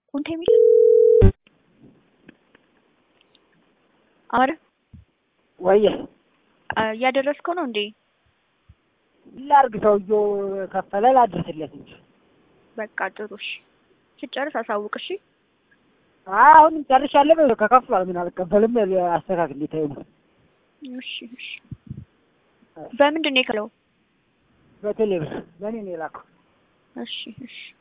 ኮንቴ የሚል አረ ወየ እያደረስከው ነው እንዴ? ላርግ ሰውዬው ከፈለ ላድርስለት እንጂ በቃ ጥሩ እሺ። ስጨርስ አሳውቅ እሺ። አሁን ጨርሻለሁ። ከከፍሏል ምን አልቀበልም። አስተካክል ሊታዩ ነው። እሺ እሺ። በምንድን ነው የከለው? በቴሌብር በእኔ ነው የላከው። እሺ እሺ